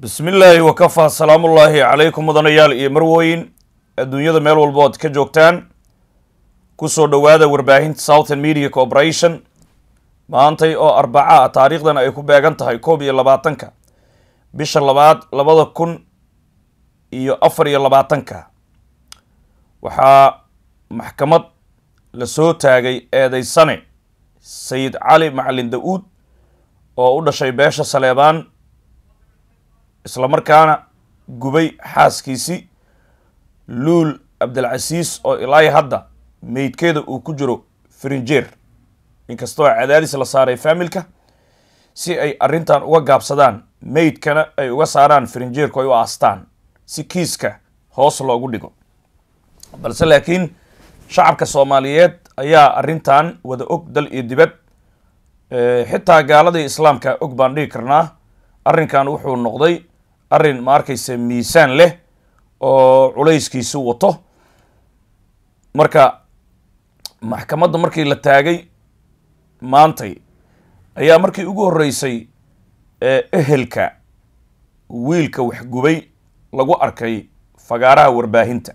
bismi illaahi wakafaa salaamullaahi calaykum mudanayaal iyo marwooyin adduunyada meel walba ood ka joogtaan kusoo dhowaada warbaahinta southern media corporation maantay oo arbaca ah taariikhdan ay ku beegan tahay koob iyo labaatanka bisha labaad labada kun iyo afar iyo labaatanka waxaa maxkamad lasoo taagay eedeysane sayid cali macalin da-uud oo u dhashay beesha saleebaan islamarkaana gubay xaaskiisii luul cabdilcasiis oo ilaahi hadda meydkeeda uu ku jiro frinjeer inkastoo cadaadis la saaray faamilka si ay arrintan uga gaabsadaan meydkana ay uga saaraan frinjeerku ay u aastaan si kiiska hoos loogu dhigo balse laakiin shacabka soomaaliyeed ayaa arrintan wada og dal iyo dibad xitaa gaaladii islaamka og baan dhigi karnaa arrinkan wuxuu noqday arrin ma arkaysa miisaan leh oo culayskiisu wato marka maxkamadda markii la taagay maantay ayaa markii ugu horreysay ehelka wiilka waxgubay lagu arkay fagaaraha warbaahinta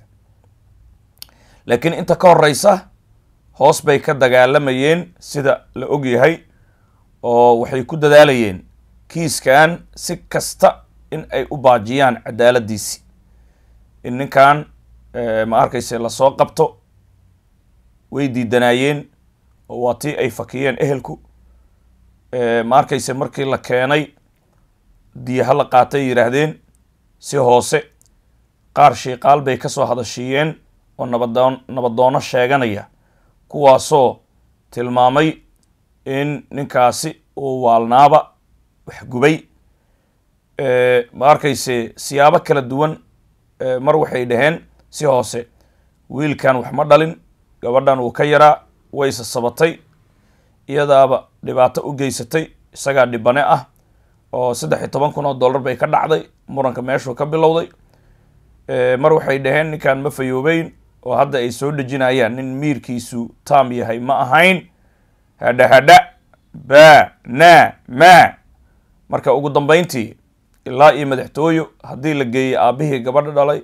laakiin inta ka horeysa hoos bay ka dagaalamayeen sida la og yahay oo waxay ku dadaalayeen kiiskan si kasta in ay u baajiyaan cadaaladiisi in ninkan ma arkayse lasoo qabto way diidanaayeen oo waa tii ay fakiyeen ehelku ma arkayse markii la keenay diyaha la qaatay yidhaahdeen si hoose qaar shiiqaal bay kasoo hadashiiyeen oo nabadoon nabadoono sheeganaya kuwaasoo tilmaamay in ninkaasi uu waalnaaba waxgubay ma arkayse siyaabo kala duwan mar waxay dhaheen si hoose wiilkan wax ma dhalin gabadhan wuu ka yaraa wayse sabatay iyadaaba dhibaato u geysatay isagaa dhibane ah oo saddex iyo toban kun oo dollar bay ka dhacday muranka meeshuu ka bilowday mar waxay dhaheen ninkan ma fayoobeyn oo hadda ay soo dhejinayaan nin miirkiisu taam yahay ma ahayn hadha hadha ba na ma marka ugu dambeyntii ilaa iyo madaxtooyo haddii la geeyey aabihii gabadha dhalay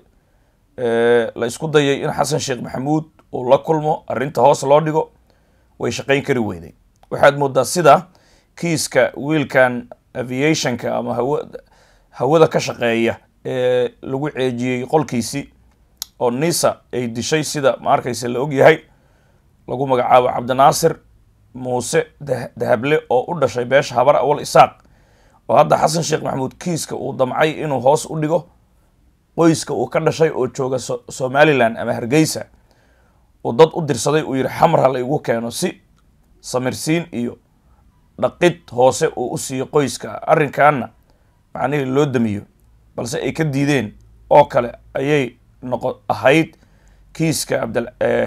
la isku dayay in xasan sheekh maxamuud uu la kulmo arrinta hoos loo dhigo way shaqayn kari weyday waxaad moodaa sida kiiska wiilkan aviationka ama hawa hawada ka shaqeeya ee lagu ceejiyey qolkiisii oo nisa ay dishay sida ma arkaysa la og yahay lagu magacaabo cabdinaasir muuse dahable oo u dhashay beesha habar awal isaaq oo hadda xasan sheekh maxamuud kiiska uu damcay inuu hoos u dhigo qoyska uu ka dhashay oo jooga somalilan ama hargeysa uu dad u dirsaday uu yihi xamar la igu keeno si samirsiin iyo dhaqid hoose uu u siiyo qoyska arrinkaana macnihii loo damiyo balse ay ka diideen oo kale ayay noqo ahayd kiiska abdal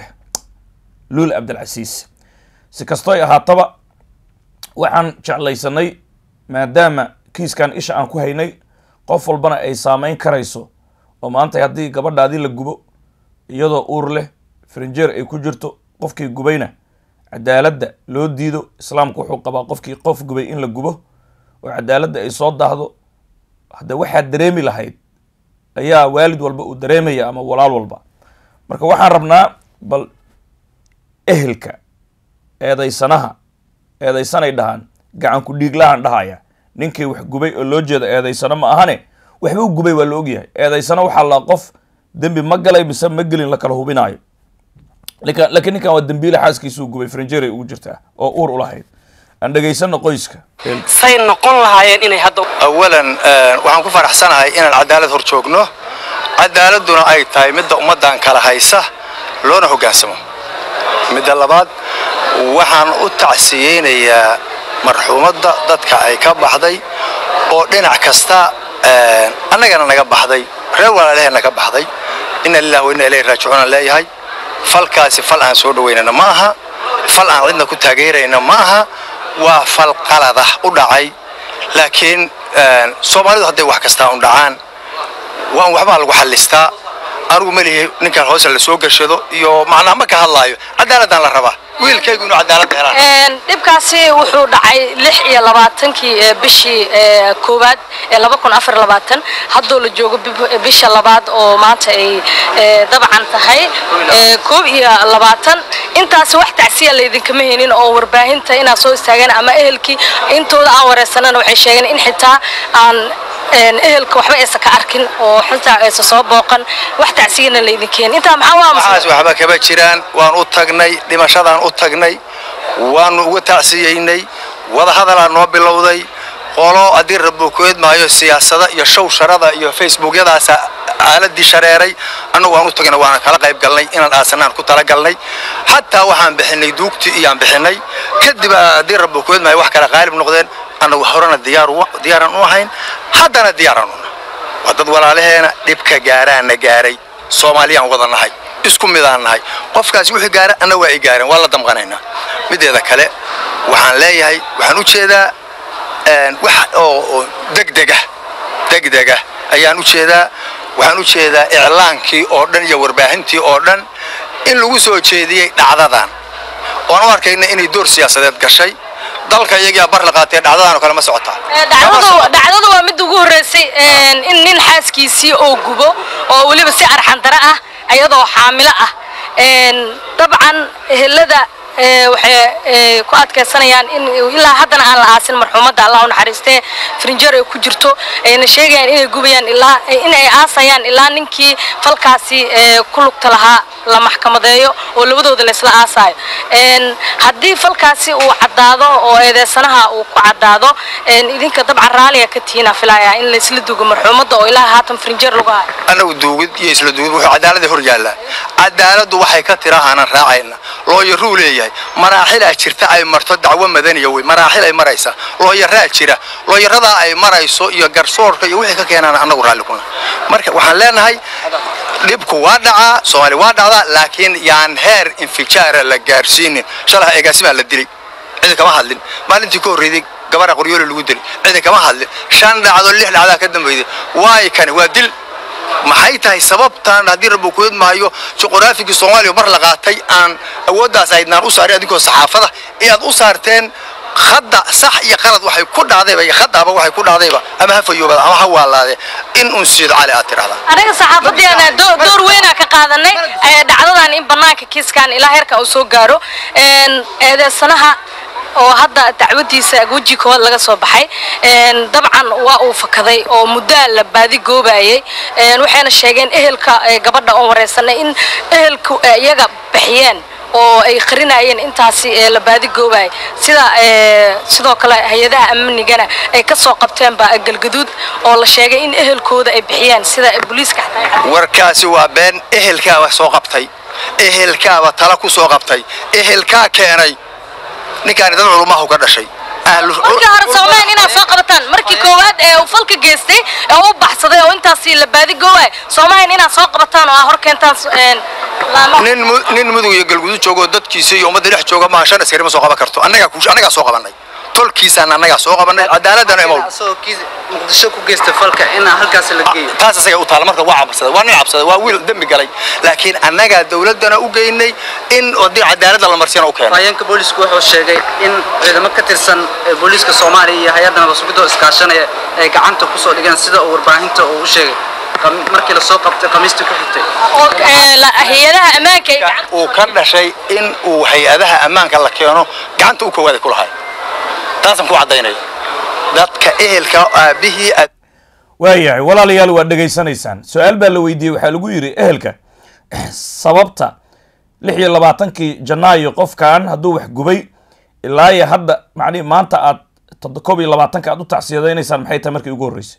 luul cabdilcasiis si kastoy ahaataba waxaan jeclaysanay maadaama kiiskan isha aan ku haynay qof walbana ay saameyn karayso oo maanta haddii gabadhaadii la gubo iyadoo uur leh frinjeer ay ku jirto qofkii gubayna cadaaladda loo diido islaamku wuxuu qabaa qofkii qof gubay in la gubo oo cadaaladda ay soo daahdo hadda waxaad dareemi lahayd ayaa waalid walba uu dareemaya ama walaal walba marka waxaan rabnaa bal ehelka eedeysanaha eedeysanay dhahaan gacanku dhiiglahan dhahaya ninkii wax gubay oo loo jeeda eedeysano ma ahane waxbuu gubay waa la ogyahay eedeysano waxaa la qof dembi ma galay mise ma gelin la kala hubinaayo ninkan laakiin ninkan waa dembiile xaaskiisuu gubay frinjeray ugu jirtaa oo uur ulahayd aan dhegaysano qoyska say noqon lahaayeen inay hadda awalan waxaan ku faraxsanahay inaan cadaalad hor joogno cadaaladduna ay tahay midda ummaddan kala haysa loona hoggaansamo midda labaad waxaan u tacsiyeynayaa marxuumadda dadka ay ka baxday oo dhinac kasta annagana naga baxday reer walaalaheenna ka baxday inna lilah wa inna ilayhi raajicuunaan leeyahay falkaasi fal aan soo dhowaynana ma aha fal aan cidna ku taageerayna ma aha waa fal qaladah u dhacay laakiin soomaalidu hadday wax kastaa un dhacaan waan waxbaa lagu xallistaa anigu melihi ninkan hoose la soo gashado iyo macnaa ma ka hadlaayo cadaaladaan la rabaa wiilkaygu inuu cadaaladda helaan Een, dhibkaasi wuxuu dhacay lix iyo labaatankii ee bishii ee, koowaad ee laba kun afar labaatan haddoo la joogo bib- bisha labaad oo maanta ay ee, dabcan tahay ee, koob iyo labaatan intaasi wax tacsiya laydinkama helin oo warbaahinta inaad soo istaageen ama ehelkii intooda aan wareysanana waxay sheegeen in xitaa aan een, ehelka waxba aysan ka arkin oo xitaa aysan soo booqan wax tacsiyana laydinkeeni intaa maxaa waa waxaas waxba kama jiraan waan u tagnay dhimashadaan u tagnay waanu uga tacsiyeynay wadahadalaa noo bilowday qolo haddii rabukoed maayo siyaasada iyo show sharada iyo facebookyadaasa aaladii shareeray annagu waan u tagnay waana kala qayb galnay inaan aasanaan ku talagalnay xataa waxaan bixinay duugtii iyaan bixinay kadib haddii rabukoed maayo wax kale qaalib noqdeen annagu horena diyaar u- diyaaran u ahayn haddana diyaaran una waa dad walaalaheena dhibka gaaraana gaaray soomaaliyaan wada nahay isku midaan nahay qofkaasi wixii gaara anna waa ay gaareen waa la damqanaynaa mideeda kale waxaan leeyahay waxaan u jeedaa een, wax oo oo degdega degdega ayaan u jeedaa waxaan u jeedaa iclaankii oo dhan iyo warbaahintii oo dhan in lagu soo jeediyey dhacdadan oon u arkayna inay door siyaasadeed gashay dalka iyagaa bar la qaatee dhacdadan oo kale ma socotaa dhacdadu dhacdadu waa mid ugu horreysay een, in nin xaaskiisii oo gubo oo weliba si arxandara ah iyadoo xaamilo ah Een, dabcan ehelada ee, waxay ee, ku adkaysanayaan in ilaa haddana aan la aasin marxuumadda allah u naxariistee frinjer ay ku jirto ayna sheegayaan inay gubayaan ilaa in ay aasayaan ilaa ninkii falkaasi ee, ku lugta lahaa la maxkamadeeyo oo labadooda la isla aasaayo Een, haddii falkaasi uu caddaado oo eedeysanaha uu ku caddaado een, idinka dabcan raaliga ka tihiina filaya in la isla dugo marxuumadda oo ilaa haatan frinjer lagu hayo annagu duugid iyo isla duugid wuxuu cadaaladda hor yaallaa cadaaladdu waxay ka tirahaanan raacayna looyaruu leeyahay maraaxilaa jirta ay marto dacwo madaniya wey maraaxil ay maraysa looyaraa jira looyaradaa ay marayso iyo garsoorka iyo wixii ka keenaan annagu raalli kuna marka waxaan leenahay dhibku waa dhacaa soomaali waa dhacdaa laakiin yaan heer infijaara la gaarsiinin shalaha eegaasimaa la dilay cidi kama hadlin maalintii ka horreeyday gabadha qoryoole lagu dilay cidi kama hadlin shan dhacdo lix dhacdaa ka dambayday waay kani waa dil maxay tahay sababtan haddii rabbi ku maayo juqraafigii soomaaliya mar la qaatay aan awooddaas aydnaan u saarin adinkoo saxaafada inaad u saarteen khadda sax iyo qalad waxay ku dhacdayba iyo khadaaba waxay ku dhacdayba ama ha fayoobada ama ha waalaade in un siid cali aad tidhahdaa anaga saxaafadeena do- door weynaa ka qaadanay ee dhacdadan in banaanka kiiskan ilaa heerka uu soo gaaro Een, eedeysanaha oo hadda dacwadiisa weji koowaad laga soo baxay Een, dabcan waa uu fakaday oo muddaa la baadi goobayay Een, waxayna sheegeen ehelka ee gabadha oo wareysanay in ehelku ay iyaga bixiyeen oo ay qarinayeen intaasi ee la baadi goobayay sida ee, sidoo kale hay-adaha amnigana ay ka soo qabteenba galgaduud oo la sheegay in ehelkooda ay bixiyeen sida booliiska xataa ay warkaasi waa been ehelkaaba soo qabtay ehelkaaba tala ku soo qabtay ehelkaa keenay ninkaani dad culumahu ka dhashay Ahlu- markii hore soomaaliya inaad soo qabataan markii koowaad ee uu falka geystay ee uu baxsaday oo intaasi la baadi goowaay soomaaliya inaad soo qabataan oo aad hor keentaan een, laamaha nin mu- nin mudug iyo galgudu joogoo dadkiisa iyo ummadda dhex jooga maaha shan askari ma soo qaban karto annagaa ku- annagaa soo qabanay tolkiisaan annagaa soo qabanay cadaaladana imaw asagoo kiis muqdisho ku geysta falka in halkaas la geeyo taas asaga u taala marka waa cabsaday waa nin cabsaday waa wiil dembi galay laakiin annagaa dawladdana u geynay in haddii cadaaladda la marsiyana u keenay afhayeenka booliisku wuxuu sheegay in ciidamo ka tirsan ee booliiska soomaaliya iyo hay-adda nabadsugido iskaashanaya ay gacanta kusoo dhigeen sida uu warbaahinta uu u sheegay Qam- markii lasoo qabtay khamiistii ku xigtay oo ee, la- hay-adaha ammaanka ay gacan- uu ka dhashay in uu hay-adaha ammaanka la keeno gacanta u koowaada ku lahay taasaan ku caddaynaya dadka ehelka aabihii aad waayahay walaalayaal waad dhegaysanaysaan su-aal baa la weydiiyey waxaa lagu yidhi ehelka sababta lix iyo labaatankii janaayo qofkan hadduu wax gubay ilaa iyo hadda macnihi maanta aad toddo- koob iyo labaatanka aad u tacsiyadaynaysaan maxay tahay markii ugu horreysay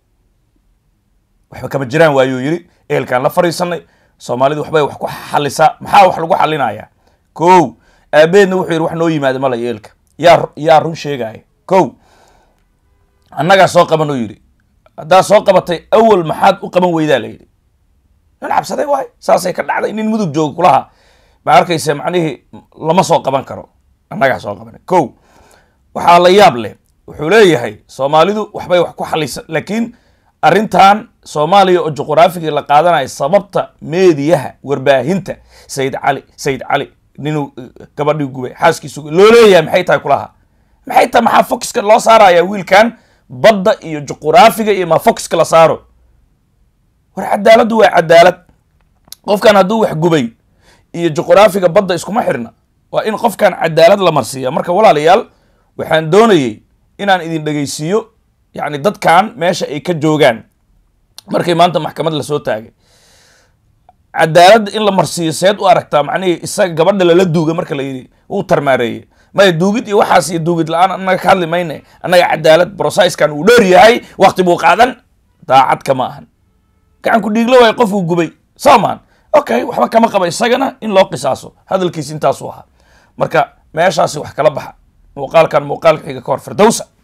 waxba kama jiraan waayuu yidhi ehelkaan la fariisanay soomaalidu waxbay wax ku xalisaa maxaa wax lagu xalinayaa kow aabeedna wuxuu yidhi wax noo yimaada mala ehelka yaa yaa run sheegaya kow annagaa soo qaban oo yidhi haddaa soo qabatay awal maxaad u qaban weydaa la yidhi nin cabsaday waay saasay ka dhacday nin mudug jooga kulaha ma arkaysa macnihii lama soo qaban karo annagaa soo qabanay kow waxaa la yaab leh wuxuu leeyahay soomaalidu waxbay wax ku xalisa laakiin arrintan soomaaliya oo juqraafigii la qaadanayo sababta meediyaha warbaahinta sayid cali sayid cali ninuu gabadhii gubay xaaskiisu loo leeyahay maxay tahay kulaha maxay tahay maxaa foxka loo saaraya wiilkan badda iyo juquraafiga iyo maa foxka la saaro war cadaaladdu waa cadaalad qofkan hadduu wax gubay iyo juquraafiga badda iskuma xirna waa in qofkan cadaalad la marsiiya marka walaalayaal waxaan doonayay inaan idin dhegaysiiyo yacni dadkan meesha ay ka joogaan markay maanta maxkamad lasoo taagay cadaaladda in la marsiiyo seed u aragtaa macnihii isaga gabadha lala duuga marka la yidhi uu tarmaareeyey maya duugid iyo waxaas iyo duugid la-aan annaga ka hadli mayne annaga cadaalad brosiskan uu dheer yahay wakti buu qaadan daacad kama ahan gacan ku dhiiglo waay qofuu gubay soo maan okay waxba kama qaba isagana in loo qisaaso hadalkiis intaasuu ahaa marka meeshaasi wax kala baxa muuqaalkan muuqaalka xiga ka hor firdowsa